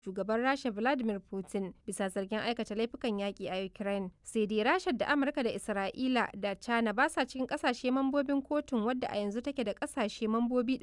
shugaban Rasha Vladimir Putin bisa zargin aikata laifukan yaƙi a Ukraine. Sai dai Rasha da Amurka da Isra'ila da China ba sa cikin ƙasashe mambobin kotun wadda a yanzu take da ƙasashe mambobi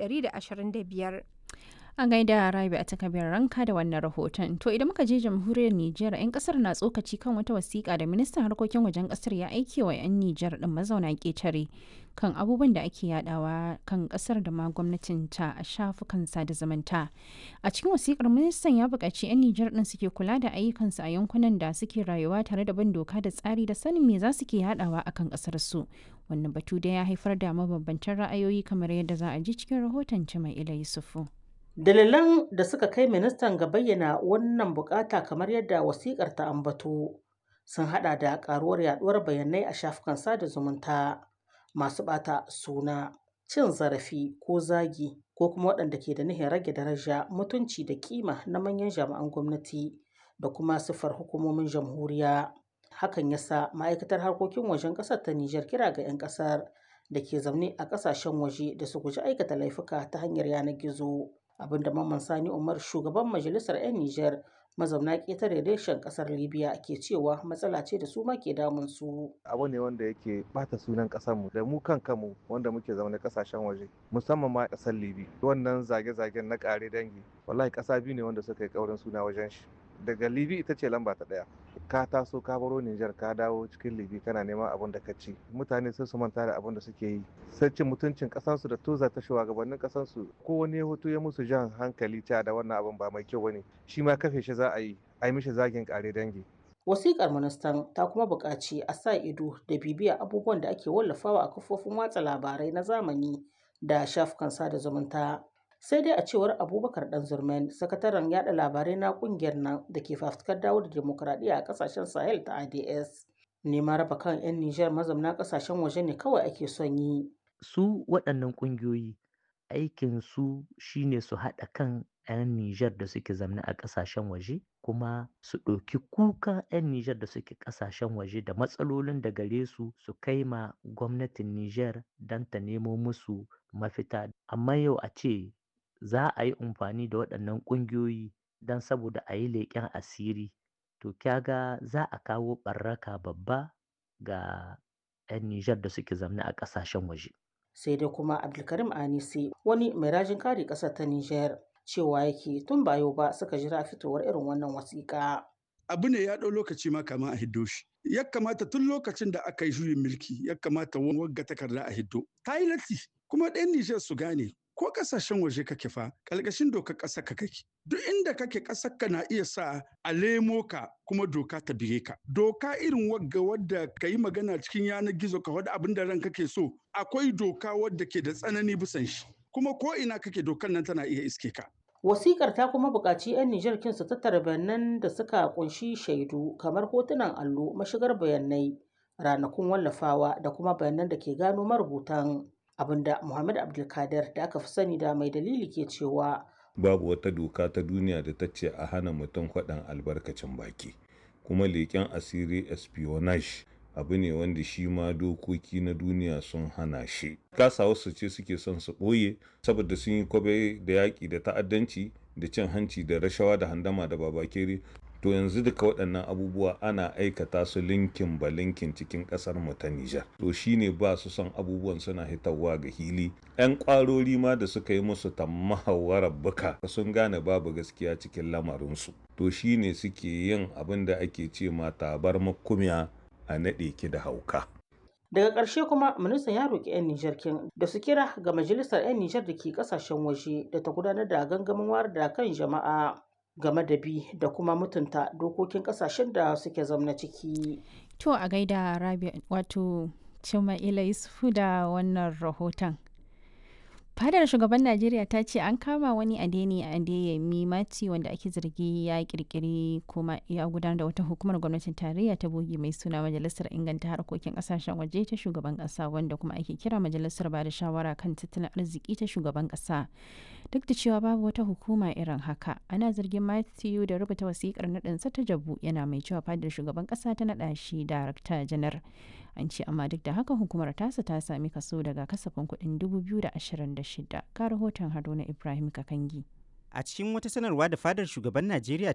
125. An gaida Rabi a takabir ranka da wannan rahoton. To idan muka je jamhuriyar Nijar, 'yan kasar na tsokaci kan wata wasiƙa da ministan harkokin wajen kasar ya aike wa 'yan Nijar din mazauna ƙetare kan abubuwan da ake yadawa kan kasar da ma gwamnatin ta a shafukan sada zumunta. A cikin wasiƙar ministan ya buƙaci 'yan Nijar din suke kula da ayyukansu a yankunan da suke rayuwa tare da bin doka da tsari da sanin me za su ke yadawa akan kasar su. Wannan batu da ya haifar da mabambantan ra'ayoyi kamar yadda za a ji cikin rahoton Cimai Ila Yusufu. Dalilan da suka kai ministan ga bayyana wannan bukata kamar yadda wasikar ta ambato sun hada da karuwar yaduwar bayanai a shafukan sada zumunta masu bata suna cin zarafi ko zagi ko kuma waɗanda ke da nihin rage daraja mutunci da kima na manyan jami'an gwamnati da kuma siffar hukumomin jamhuriya hakan yasa ma'aikatar harkokin wajen ƙasar ta Nijar kira ga 'yan ƙasar da ke zaune a ƙasashen waje da su guji aikata laifuka ta hanyar yanar gizo. abinda Mamman Sani Umar shugaban majalisar 'yan Nijar mazauna ƙetare reshen ƙasar Libya ke cewa matsala ce da su ma ke damun su. Abu ne wanda yake bata sunan ƙasarmu da mu kan kanmu wanda muke zama ƙasashen waje musamman ma ƙasar Libya. Wannan zage-zagen na ƙare dangi wallahi ƙasa biyu ne wanda suka yi ƙaurin suna wajen shi. Daga Libya ita ce lamba ta ɗaya. Ka taso ka baro Nijar ka dawo cikin Libya kana neman abin da ka ci. Mutane sai su manta da abin da suke yi. Sai cin mutuncin ƙasarsu da toza ta shugabannin ƙasarsu ko wani hoto ya musu jan hankali cewa da wannan abin ba mai kyau bane. Shi ma kafe shi za a yi a yi mishi zagin ƙare dangi. Wasiƙar ministan ta kuma buƙaci a sa ido da bibiya abubuwan da ake wallafawa a kafofin watsa labarai na zamani da shafukan sada zumunta. Sai dai a cewar Abubakar Dan Zurmen, sakataren yada labarai na ƙungiyar nan da ke fafutukar dawo da demokuraɗiyya a ƙasashen Sahel ta ADS. Neman raba kan 'yan Nijar mazauna ƙasashen waje ne kawai ake son yi. Su waɗannan ƙungiyoyi aikin su shine su haɗa kan 'yan Nijar da suke zamne a ƙasashen waje kuma su ɗauki kuka 'yan Nijar da suke ƙasashen waje da matsalolin da gare su su kai ma gwamnatin Nijar don ta nemo musu mafita. Amma yau a ce za a yi amfani da waɗannan ƙungiyoyi don saboda a yi leƙen asiri to kyaga za a kawo ɓarraka babba ga 'yan Nijar da suke zamne a ƙasashen waje. sai dai kuma abdulkarim anisi wani mai rajin kare ƙasar ta nijar cewa yake tun ba yau ba suka jira fitowar irin wannan wasiƙa. abu ne ya ɗau lokaci ma kama a hiddo shi ya kamata tun lokacin da aka yi juyin mulki ya kamata wagga takarda a hiddo ta yi latti kuma ɗan nijar su gane ko kasashen waje kake fa ƙalƙashin dokar ƙasar ka kake duk inda kake ƙasar ka na iya sa a lemo ka kuma doka ta bige ka doka irin wagga wadda ka yi magana cikin yanar gizo ka wadda abin da ran kake so akwai doka wadda ke da tsanani bisan shi kuma ko ina kake dokar nan tana iya iske ka Wasikar ta kuma buƙaci 'yan Nijar kin su tattara bayanan da suka kunshi shaidu kamar hotunan allo, mashigar bayanai, ranakun wallafawa da kuma bayanan da ke gano marubutan. abinda Muhammad Abdulkadir da aka fi sani da mai dalili ke cewa babu wata doka ta duniya da ta ce a hana mutum faɗan albarkacin baki kuma leƙen asiri espionage abu ne wanda shi ma dokoki na duniya sun hana shi kasa wasu ce suke son su ɓoye saboda sun yi kwabe da yaƙi da ta'addanci da cin hanci da rashawa da handama da babakere to yanzu duka waɗannan abubuwa ana aikata su linkin ba linkin cikin ƙasar mu ta Nijar to shine ba su son abubuwan suna hitarwa ga hili ƴan ƙwarori ma da suka yi musu tammahawarar buka sun gane babu gaskiya cikin lamarinsu to shine suke yin abin da ake ce ma tabar makumiya a naɗe ki da hauka daga ƙarshe kuma ministan ya roƙi 'yan Nijar kin da su kira ga majalisar 'yan Nijar da ke ƙasashen waje da ta gudanar da gangamin wayar da kan jama'a game da bi da kuma mutunta dokokin kasashen da suke zamna ciki. To a gaida Rabi wato Cima'ila Yusufu da wannan rahoton. Fadar shugaban Najeriya ta ce an kama wani adeni a Adeyemi Mati wanda ake zargi ya kirkiri kuma ya gudanar da wata hukumar gwamnatin tarayya ta bogi mai suna Majalisar Inganta Harkokin Kasashen Waje ta shugaban kasa wanda kuma ake kira Majalisar Bada Shawara kan Tattalin Arziki ta shugaban kasa. Duk da cewa babu wata hukuma irin haka, ana zargin Matthew da rubuta wasikar naɗinsa ta jabu yana mai cewa fadar shugaban kasa ta naɗa shi darakta janar. An ce amma duk da haka hukumar tasa ta sami kaso daga kasafin kuɗin 2026 ga rahoton Haruna Ibrahim Kakangi. A cikin wata sanarwa da fadar shugaban Najeriya